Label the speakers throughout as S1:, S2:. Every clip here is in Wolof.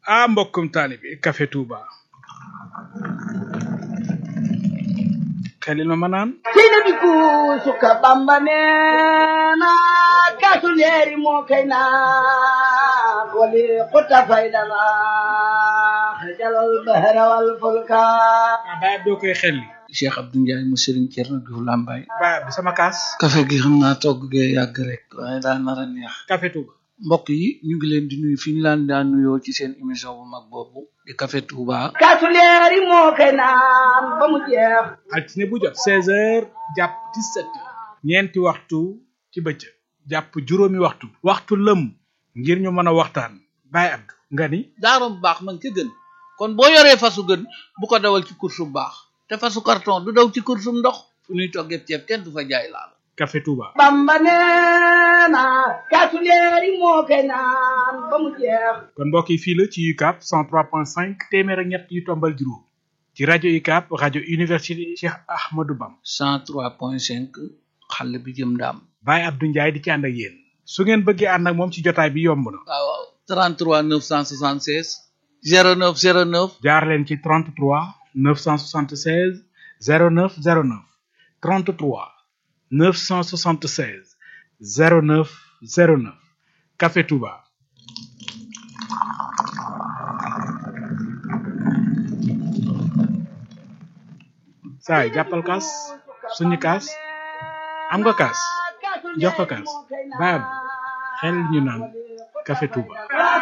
S1: ah mbokkum taalibi Café Touba xelil ma ma naan
S2: sina bi kuusuka bamba neena kaasu leeri moo kay naan wali xutta faydana xajalal bahra wal fulka
S1: ah baay doo koy xelli
S3: Cheikh Abdou Ndiaye mu Serigne Thierno Diouf Lambaye
S1: baay bi sama kaas
S3: café gi xam naa togg gee yàgg rek waaye daa nar a neex
S1: Café Touba
S3: mbokk yi ñu ngi leen di nuyu fi ñu laan daan nuyoo ci seen émission bu mag boobu di Café Touba
S2: kaasu leeri moo kay naan ba mu jeex
S1: altine bu jot seize heures jàpp dix-sept heures ñeenti waxtu ci bëccëg jàpp juróomi waxtu waxtu lëm ngir ñu mën a waxtaan baay Abdou nga ni
S3: daarom bu baax man ca gën kon boo yoree fasu gën bu ko dawal ci course bu baax te fasu carton du daw ci course bu ndox fu ñuy toggee ceeb kenn du fa jaay laal
S1: Café Touba
S2: bamba neena kaasu leeri moo kay naan ba mu jeex
S1: kon mbokk yi fii la ci UCAB 103.5 téeméer ak ñett yu tombal juróom ci rajo UCAB rajo université Cheikh Ahmadou Bam
S3: 103.5 xale bi jëm ndaam
S1: Baye Abdou Ndiaye di ci ànd ak yéen su ngeen bëggee ànd ak moom ci jotaay bi yomb na
S3: waaw waaw 33 976 09 09
S1: jaar leen ci 33 976 09 09 33 976 09 09 Café Touba saay jàppal kaas suñu kaas am nga kaas jox ko kaas baab xel ñu naan Café Touba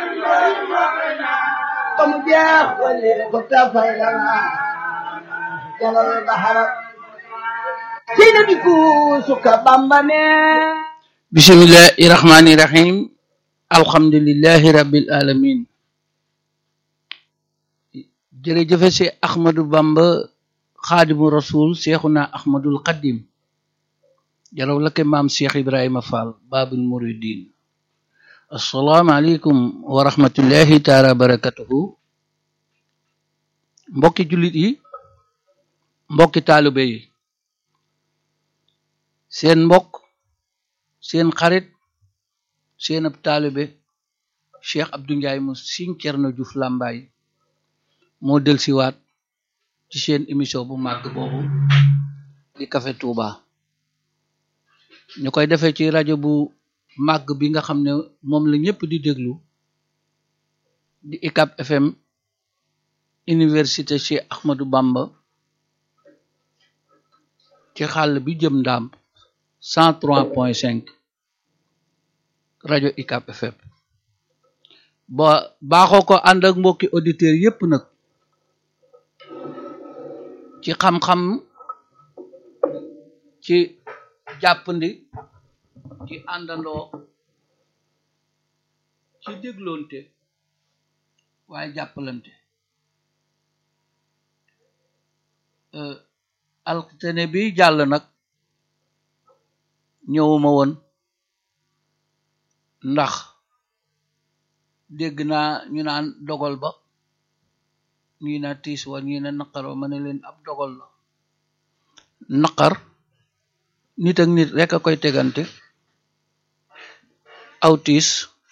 S2: ba mu jeex wali xutta faydana jalal bahra sina bi kuusuka bamba neena
S3: bismillahi rahmani rahim alhamdulillahi rabbil alamin jërëjëfe si ahmadu bamba xaadimu rasul seexuna ahmadul qadim jaraw lake maam cheikh ibrahima fall babul muridin assalaamu aleykum wa rahmatullahi taala barakatuhu mbokki jullit yi mbokki taalibe yi seen mbokk seen xarit seen ab taalibe Cheikh Abdou Ndiaye mu Serigne Thierno Diouf Lambaye moo delsiwaat ci seen émission bu màgg boobu di Café Touba ñu koy defee ci rajo bu màgg bi nga xam ne moom la ñëpp di déglu di UCAB FM université Cheikh Ahmadou Bamba ci xàll bi jëm ndaam 103.5 rajo UCAB FM ba baaxoo ko ànd ak mbokki auditeurs yépp nag ci xam-xam ci jàppandi ci àndandoo ci dégloonte waaye jàppalante altine bi jàll nag ñëwuma woon ndax dégg naa ñu naan dogal ba ñii na tiis wa ñii na naqar wa ma ne leen ab dogal la naqar nit ak nit rek a koy tegante aw tiis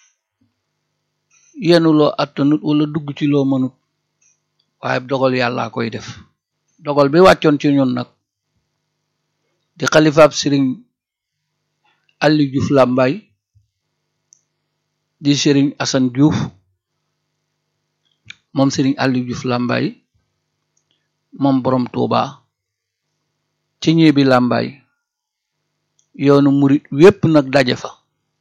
S3: yenu loo attanut wala dugg ci loo mënut waaye dogal yàllaa koy def dogal bi wàccoon ci ñun nag di xalifaab sëriñ Aliou Diouf Lambaye di sëriñ Assane Diouf moom sëriñ Aliou Diouf Lambaye moom borom Touba ci ñi bi Lambaye yoonu murit wépp nag daje fa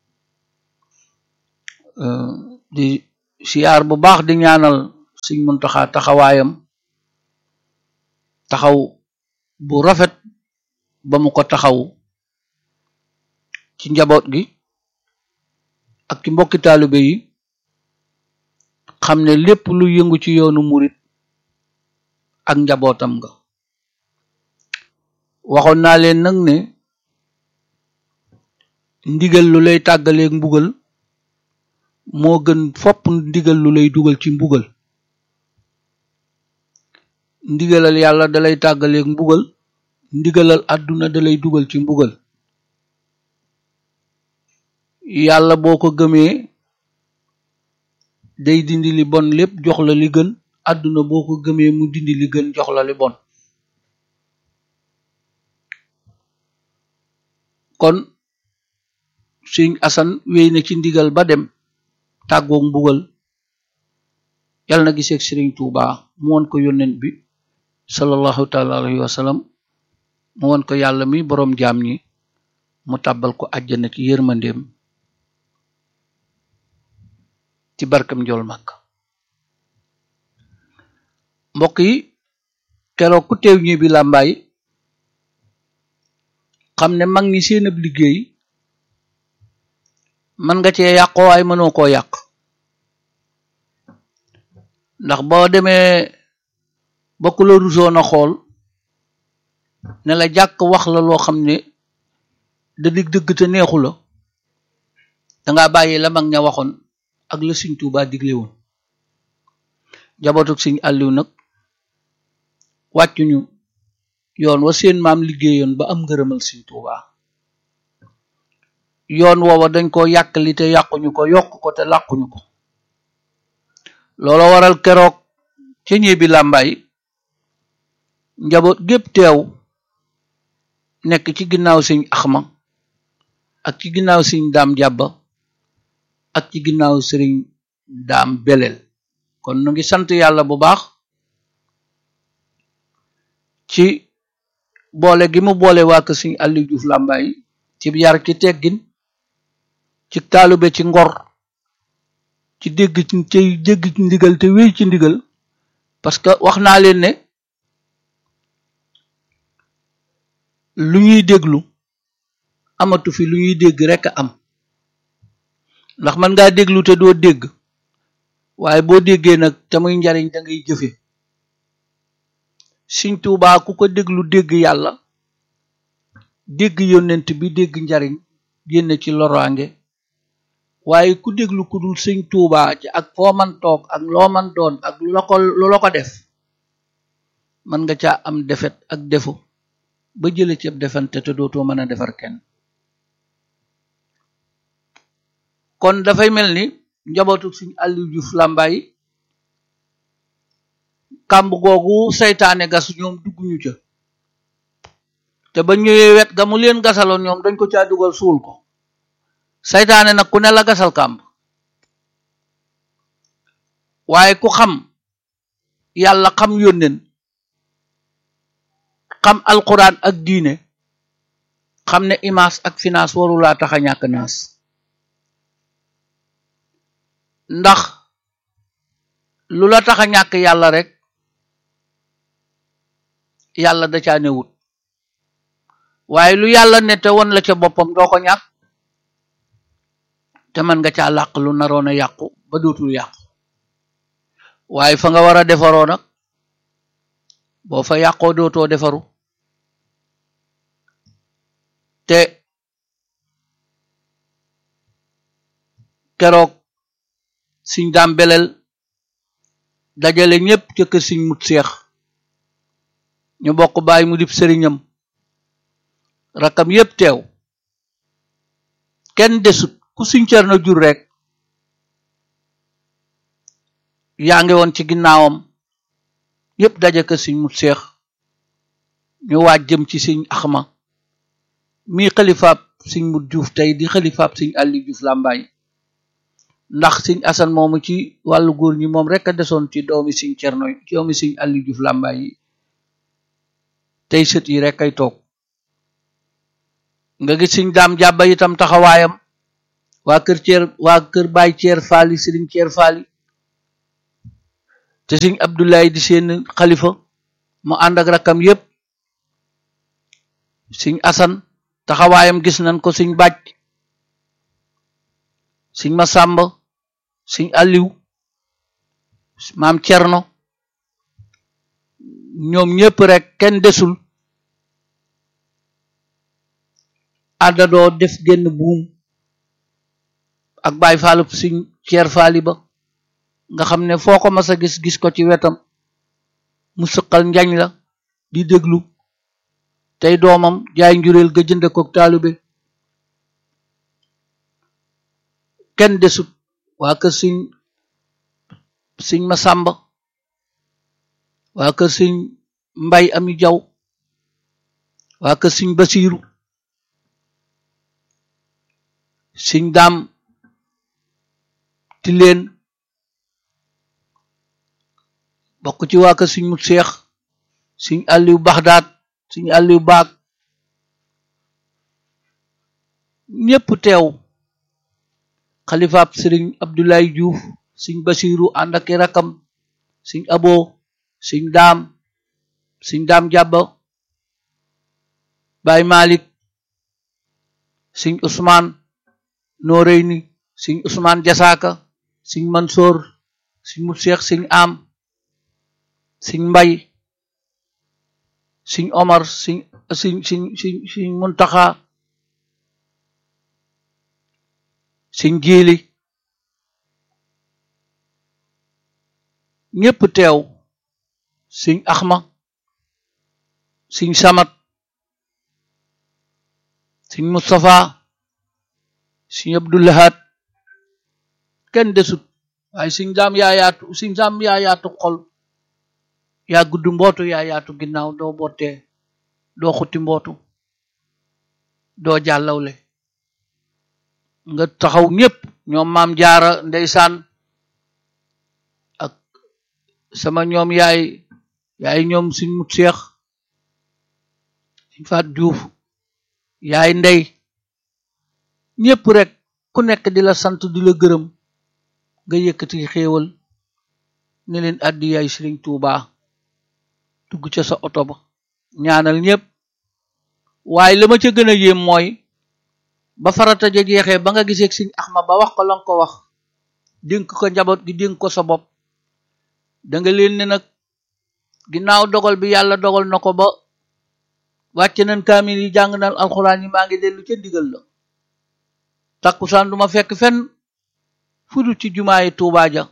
S3: di siyaar bu baax di ñaanal Sëriñ Muntaxa taxawaayam taxaw bu rafet ba mu ko taxaw ci njaboot gi ak ci mbokki taalibe yi xam ne lépp lu yëngu ci yoonu murit ak njabootam nga waxoon naa leen nag ne ndigal lu lay tàggaleeg mbugal moo gën fopp ndigal lu lay dugal ci mbugal ndigalal yàlla dalay tàggaleeg mbugal ndigalal àdduna dalay dugal ci mbugal yàlla boo ko gëmee day dindi li bon lépp jox la li gën àdduna boo ko gëmee mu dindi li gën jox la li bon kon sëñ asan wéy na ci ndigal ba dem tàggoog mbugal yàlla na giseeg sëriñ Tuuba mu won ko yónnent bi sallallahu taala alayhi wa sallam mu won ko yàlla mi boroom jaam ñi mu tàbbal ko àjjana ci yërmandeem ci barkam njool màkk mbokk yi keroog ku teew ñi bi làmbaay xam ne mag ñi seen ab liggéey man nga cee yàqoo waaye mënoo koo yàq ndax boo demee bokk la rusoon a xool ne la jàkk wax la loo xam ne da dig dëgg te neexu la danga bàyyi la mag ña waxoon ak la Sëñ Tuubaa digle woon jabootuk Sëñ Àlliw nag wàccuñu yoon wa seen maam liggéeyoon ba am ngërëmal Sëñ Tuubaa yoon woowa dañ ko yàqali te yàquñu ko yokk ko te làquñu ko loolo waral keroog ca ñeebi làmbaay njaboot gépp teew nekk ci ginnaaw Sëñ Axma ak ci ginnaaw Sëñ Daam Jàbba ak ci ginnaaw Sëriñ Daam Belel kon nu ngi sant yàlla bu baax ci boole gi mu boole waa kër Sëñ Aliou Diouf Lambaye ci yar ci teggin ci taalube ci ngor ci dégg ci ci dégg ci ndigal te wéy ci ndigal parce que wax naa leen ne lu ñuy déglu amatu fi lu ñuy dégg rekk a am ndax man ngaa déglu te doo dégg waaye boo déggee nag te muy njariñ da ngay jëfe Sëñ Tuubaa ku ko déglu dégg yàlla dégg yónnent bi dégg njariñ génn ci loraange waaye ku déglu ku dul Sëñ Tuubaa ci ak foo man toog ak loo man doon ak lu la ko lu la ko def mën nga caa am defet ak defu ba jële ci ab defante te dootoo mën a defar kenn kon dafay mel ni njabootu Sëñ Aliou Diouf Lambaye kàmb googu saytaane gas ñoom dugguñu ca te ba ñëwee wet ga mu leen gasaloon ñoom dañ ko caa dugal suul ko saytaane nag ku ne la gasal kàmb waaye ku xam yàlla xam yónneen xam alquran ak diine xam ne image ak finance warulaa tax a ñàkk naas ndax lu la tax a ñàkk yàlla rek yàlla da caa newut waaye lu yàlla ne te won la ca boppam doo ko ñàkk te mën nga caa làq lu naroon a yàqu ba dootul yàqu waaye fa nga war a defaroo nag boo fa yàqoo dootoo defaru te keroog siñ daam belel dajale ñépp ca kër siñ mut seex ñu bokk bàyyi mu dib sëriñam rakam yépp teew kenn desut ku siñ cer na jur rek yaa ngi woon ci ginnaawam yépp daje kër siñ mut seex ñu waaj jëm ci siñ axma mii xalifaab siñ mut juuf tey di xalifaab siñ àlli juuf làmbaay ndax siñ asan moomu ci wàllu góor ñi moom rek a desoon ci doomi siñ cerno ci doomi siñ àlli juuf làmbaay yi tey sët yi rek ay toog nga gis siñ daam jàbba itam taxawaayam waa kër ceer waa kër baay ceer faali sëriñ ceer faali te siñ abdoulaye di seen xalifa mu ànd ak rakkam yépp siñ asan taxawaayam gis nañ ko siñ bàcc siñ masàmba siñ aliw maam cerno ñoom ñépp rek kenn desul àndadoo def genn buum ak baay faalu siñ ceer faali ba nga xam ne foo ko mas a gis gis ko ci wetam mu sëqal njañ la di déglu tey doomam jaay njureel ga jënde ko taalube kenn desut waa kër siñ sëñ Masamba waa kër sëñ Mbay Ami Jaw waa kër sëñ Basiiru sëñ Daam Tileen bokk ci waa kër sëñ Mut Seex sëñ Aliou Baxdaat sëñ Aliou Baag ñépp teew xalifaab sëriñ Abdoulaye Diouf sëñ Basiiru ànd ak i rakam sëñ Abo sëñ Daam sëñ Daam Jàbba Baay Malik sëñ Usmaan Noreyni sëñ Usmaan Jasaaka sëñ Mansoor sëñ Mut Seex sëñ Am sëñ Mbay sëñ Omar sëñ sëñ sëñ sëñ sëñ Muntaxa sëñ Jiili ñépp teew sëñ Axma sëñ Samat sëñ Mustafa sëñ Abdullahat kenn desut waaye sëñ daam yaa yaatu sëñ daam yaa yaatu xol yaa gudd mbootu yaa yaatu ginnaaw doo bottee doo xutti mbootu doo jàllawle nga taxaw ñépp ñoom maam jaara ndeysaan ak sama ñoom yaay yaay ñoom suñ mut seex suñ faat juuf yaay ndey ñépp rek ku nekk di la sant di la gërëm nga yëkkati xéewal ne leen addi yaay sëriñ Tuubaa dugg ca sa oto ba ñaanal ñépp waaye la ma ca gën a yéem mooy ba farata ja jeexee ba nga gisee sëñ Axma ba wax ko la nga ko wax dénk ko njaboot gi dénk ko sa bopp danga leen ne nag ginnaaw dogal bi yàlla dogal na ko ba wàcc nañ kaamil yi jàng nañ alxuraan yi maa ngi dellu ca ndigal la takkusaan duma fekk fenn fudu ci jumaayi Tuubaa ja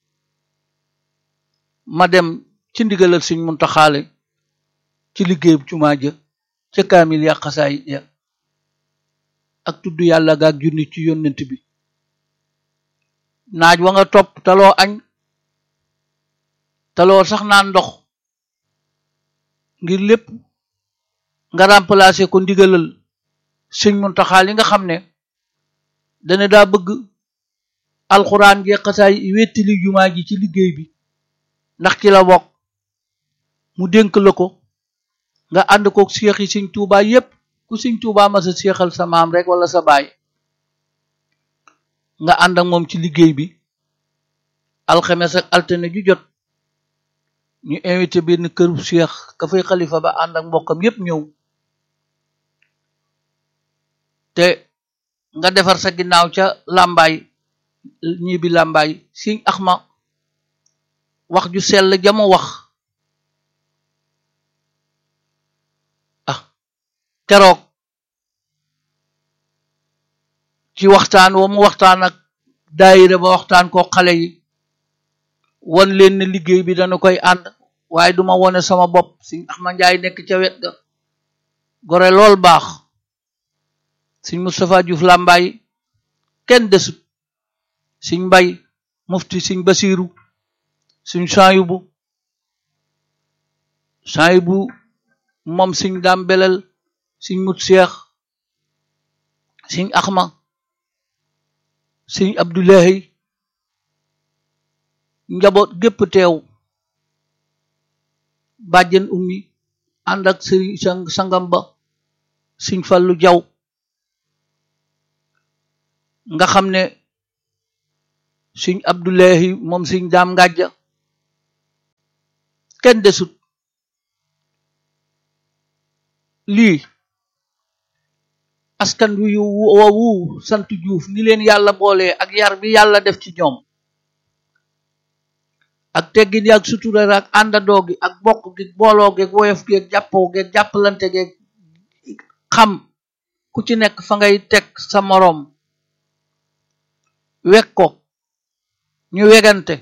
S3: ma dem ci ndigalal sëñ Muntaxaale ci liggéeyub jumaa ja ca kaamil ya xasaay ya ak tudd yàlla gaak junni ci yónnent bi naaj wa nga topp taloo añ taloo sax naan ndox ngir lépp nga remplacer ko ndigalal sëñ Muntaxa li nga xam ne dana daa bëgg alxuraan gi xasaay wettili jumaa ji ci liggéey bi ndax ci la bokk mu dénk la ko nga ànd ko seex yi sëñ Tuubaa yépp ku sëñ Tuubaa ma sa seexal sa maam rek wala sa baay nga ànd ak moom ci liggéey bi alxames ak altine ju jot ñu invité benn këru seex ka fay xalifa ba ànd ak mbokkam yépp ñëw te nga defar sa ginnaaw ca làmbaay ñii bi làmbaay sëñ Axma wax ju sell jamu wax ah keroog ci waxtaan wa mu waxtaan ak daayira ba waxtaan ko xale yi won leen ne liggéey bi dana koy ànd waaye duma wone sama bopp sëñ Axma Njaay nekk ca wet ga gore lool baax sëñ Moustapha Diouf Lambaay kenn desut sëñ Mbay mufti sëñ Basiiru sëñ Saayubu Saayubu moom sëñ Daam Belal sëñ Mut Seex sëñ Axma sëñ Abdullahi njaboot gépp teew bàjjen ummi ànd ak sëriñ sangam ba sëñ Fallu Jaw nga xam ne sëñ Abdullahi moom sëñ Daam Ngàjja kenn desut lii askan wi woowu sant Juuf ni leen yàlla boole ak yar bi yàlla def ci ñoom ak teggin ak sutura ak àndandoo gi ak bokk gi booloo gi woyof gi ak jàppoo gi ak jàppalante gi xam ku ci nekk fa ngay teg sa moroom wek ko ñu wegante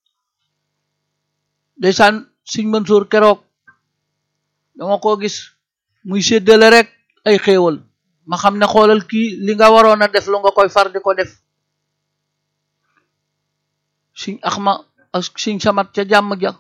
S3: ndeysaan Sëñ Mansour keroog dama ko gis muy séddale rek ay xéewal ma xam ne xoolal kii li nga waroon a def lu nga koy far di ko def Sëñ Axma ak siñ samat ca jàmm ja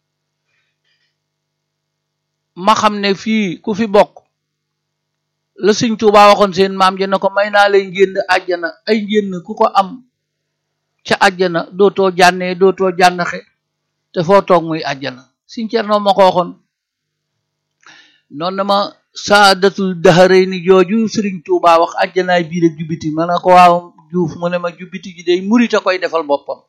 S3: ma xam ne fii ku fi bokk la Sëñ Tuubaa waxoon seen maam ja ne ko may naa lay ngénn àjjana ay ngénn ku ko am ca àjjana dootoo jànnee dootoo jànnaxe te foo toog muy àjjana Sëñ Cerno ma ko waxoon noonu na ma saadatul daxarey ni jooju Sëriñ Tuubaa wax àjjanaay biir ak jubbiti ma ne ko waaw juuf mu ne ma jubbiti ji day murit a koy defal boppam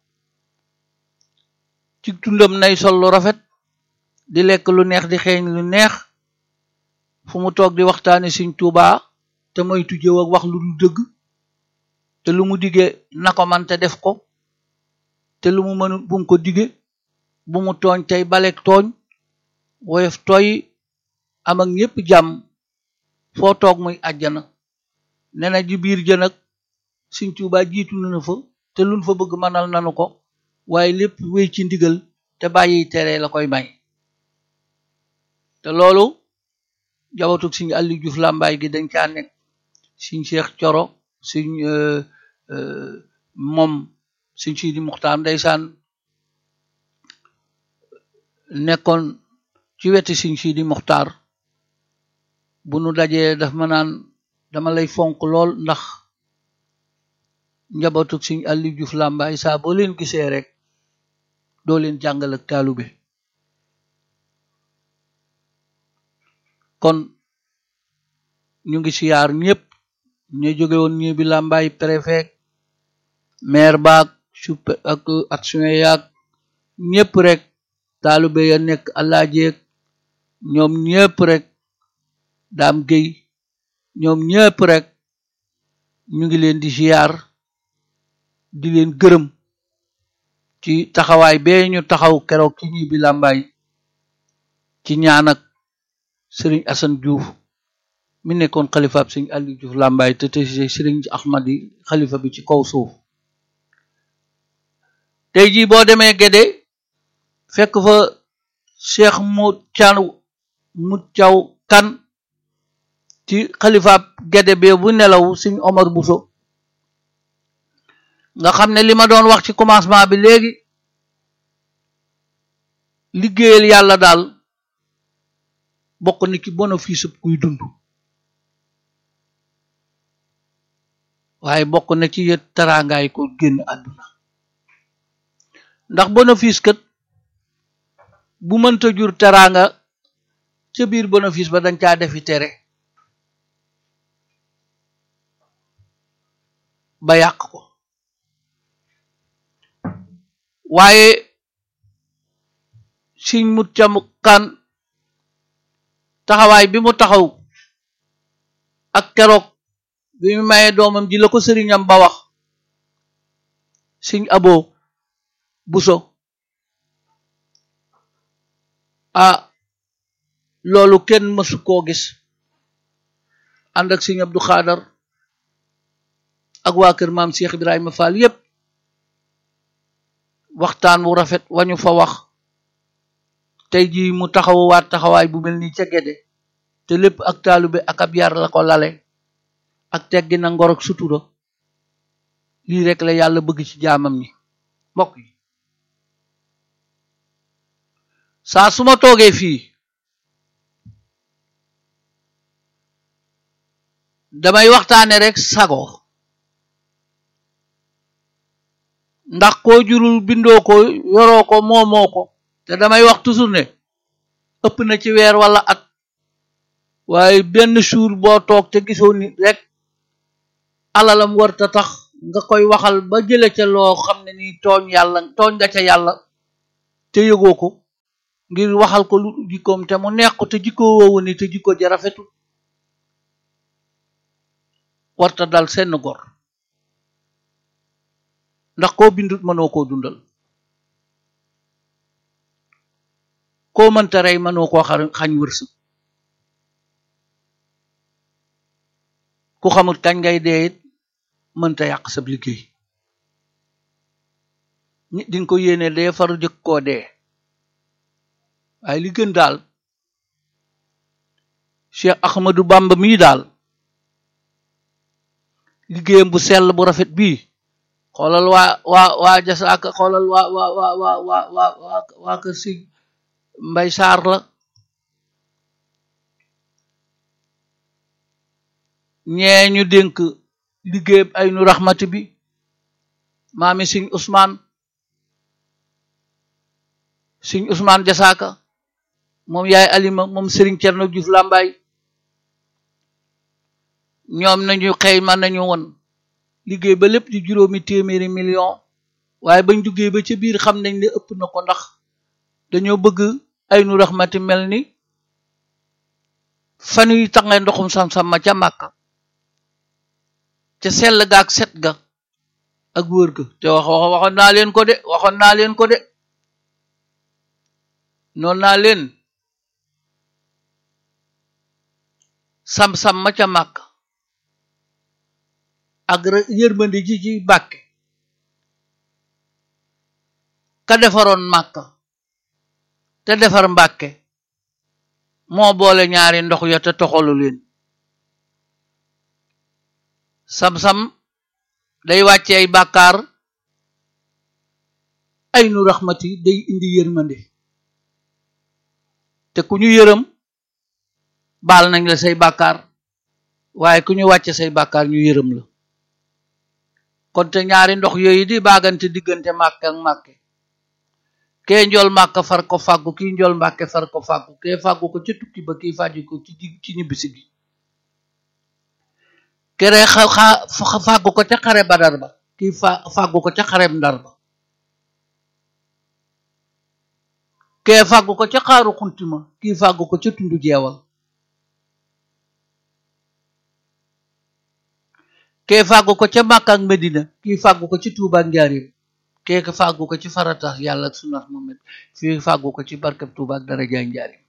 S3: ci tundam nay sol lu rafet di lekk lu neex di xeeñ lu neex fu mu toog di waxtaane Sëñ Tuubaa te moytu jëw ak wax lu dul dëgg te lu mu dige na ko man te def ko te lu mu mënul bu mu ko dige bu mu tooñ tey balek tooñ woyof tooy am ak ñépp jàmm foo toog muy àjjana nee na ji biir jën ak Sëñ Tuubaa jiitu nanu fa te luñ fa bëgg mënal nanu ko waaye lépp wéy ci ndigal te bàyyi tere la koy may te loolu jabatug Sëñ Aliou Diouf Lambaye gi dañ caa nekk Sëñ Cheikh Coro Sëñ moom Sëñ Sidi Muxtaar ndeysaan nekkoon ci weti Sëñ Sidi Muxtaar bu nu dajee daf ma naan dama lay fonk lool ndax njabootug Sëñ Aliou Diouf Lambaye saa boo leen gisee rek doo leen jàngal ak taalube kon ñu ngi siyaar ñëpp ñu jóge woon ñi bi Lambaye préfet maire baag supe ak action yaag ñëpp rek taalube ya nekk àllaajeeg ñoom ñëpp rek daam géy ñoom ñëpp rek ñu ngi leen di siyaar di leen gërëm ci taxawaay bee ñu taxaw keroog ci ñi bi Lambaye ci ñaan ak sëriñ Assane Diouf mi nekkoon xalifaab sëriñ Aliou Diouf Lambaye te te sëriñ Ahmadi xalifa bi ci kaw suuf tey jii boo demee Gédé fekk fa Cheikh mu caw mu caw kan ci xalifaab Gédé bee bu nelaw sëriñ Omar Bousso nga xam ne li ma doon wax ci commencement bi léegi liggéeyal yàlla daal bokk na ci bénéfice kuy dund waaye bokk na ci yët teraangaay ko génn àdduna ndax bénéfice kat bu mënta jur teraanga ca biir bénéfice ba dañ caa defi tere ba yàq ko waaye siñ mut cam kan taxawaay bi mu taxaw ak keroog bi mu mayee doomam ji la ko sëriñam ba wax siñ abo buso ah loolu kenn mësu koo gis ànd ak siñ Abdu Xaadar ak waa kër maam Cheikh Ibrahima Fall yépp waxtaan wu rafet wañu fa wax tey jii mu taxawaat taxawaay bu mel nii ca Gédé te lépp ak taalube ak ab yar la ko lale ak teggi na ngor ak sutura lii rek la yàlla bëgg ci jaamam ñi mbokk yi saa su ma toogee fii damay waxtaane rek sago ndax koo jurul bindoo ko yoroo ko moomoo ko te damay wax toujours ne ëpp na ci weer wala at waaye benn jour boo toog te gisoo nit rek alalam warta tax nga koy waxal ba jële ca loo xam ne ni tooñ yàlla tooñ nga ca yàlla te yëgoo ko ngir waxal ko lu jikkoom te mu neex ko te jikko woowu ni te jikko ja rafetul warta dal senn gor ndax koo bindut mënoo koo dundal koo mënta rey mënoo koo xañ wërsëg ku xamul kañ ngay dee it mënta yàq sab liggéey nit dinga ko yéene dee faru jëkk koo dee waaye li gën daal Cheikh Ahmadou Bamba mii daal liggéeyam bu sell bu rafet bii xoolal waa waa waa jasaaka xoolal waa waa waa waa waa waa waa waa kër si mbay saar la ñee ñu dénk liggéey ay nu raxmati bi maami siñ Ousmane siñ Ousmane jasaaka moom yaay alima moom Serigne Thierno Diouf Lambaye ñoom nañu xëy man nañu woon liggéey ba lépp di juróomi téeméeri million waaye bañ duggee ba ca biir xam nañ ne ëpp na ko ndax dañoo bëgg ay nu raxmati mel ni fanuy tangee ndoxum sam-sam ma ca màkka ca sell ga ak set ga ak wër ga te wax wax waxoon naa leen ko de waxoon naa leen ko de noonu naa leen sam-sam ma ca màkka ak yërmande ji ci bàkke ka defaroon màkka te defar mbàkke moo boole ñaari ndox ya te toxalu leen sam-sam day wàcce ay bàkkaar ay nu raxmati day indi yërmande te ku ñu yërëm baal nañ la say bàkkaar waaye ku ñu wàcce say bàkkaar ñu yërëm la kon te ñaari ndox yooyu di baagante diggante màkk ak màkke kee njool màkk far ko fàggu kii njool mbàkke far ko fàggu kee fàggu ko ca tukki ba kii fàggu ko ci ci ñibbisi gi kere xa xa fàggu ko ca xare badar ba kii fa fàggu ko ca xareb ndar ba kee fàggu ko ca xaaru xuntima kii fàggu ko ca tundu jeewal kee fàggu ko ca Makka ak Medina kii fàggu ko ci Tuuba ak Njaaréem kee fàggu ko ci faratax yàlla ak sunnas Muhammad fii fàggu ko ci barkeb Tuuba ak darajaay Njaaréem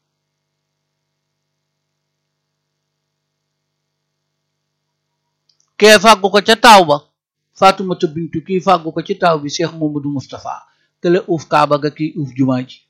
S3: kee fàggu ko ca taaw ba Faatumata bintu kii fàggu ko ci taaw bi Cheikh Mamadou Moustapha kële uuf kaaba ga kii uuf jumaa ji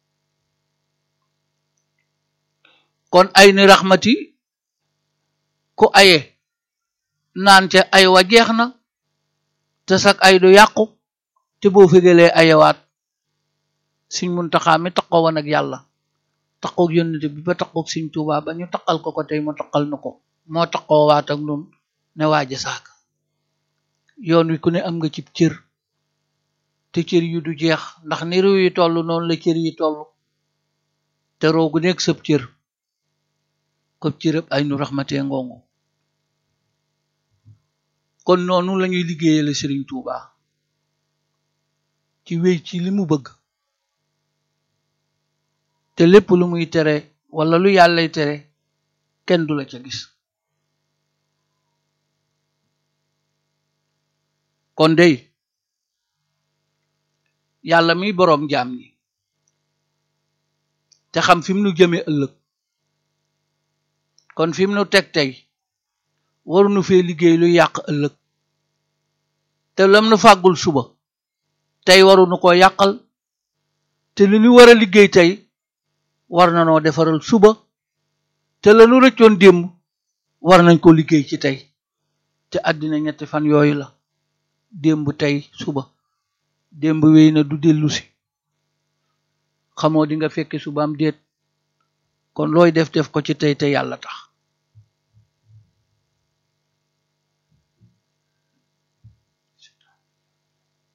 S3: kon ay ni raxmati ku aye naan ca ay wa jeex na te sak ay du yàqu te boo fégalee ayewaat Sëñ Muntaxa mi taqoo woon ak yàlla taqoog yónnte bi ba taqoog Sëñ Tuubaa ba ñu taqal ko ko tey mu taqal nu ko moo taqoo waat ak nun ne waaja saaka yoon wi ku ne am nga cib cër te cër yu du jeex ndax ni réew yi toll noonu la cër yi toll te roogu nekk sëb cër kob cërëb ay nu raxmatee ngongu kon noonu lañuy liggéeyale Sëriñ Tuuba ci wéy ci li mu bëgg te lépp lu muy tere wala lu yàllay tere kenn du la ca gis kon dey yàlla mi boroom jaam ñi te xam fi mu nu jëme ëllëg kon fi mu nu teg tey waruñu fee liggéey lu yàq ëllëg te lam nu fàggul suba tey waruñu ko yàqal te li ñu war a liggéey tey war na noo defaral suba te la nu rëccoon démb war nañ ko liggéey ci tey te àddina ñetti fan yooyu la démb tey suba démb wéy na du dellu si xamoo di nga fekke suba am déet kon looy def def ko ci tey te yàlla tax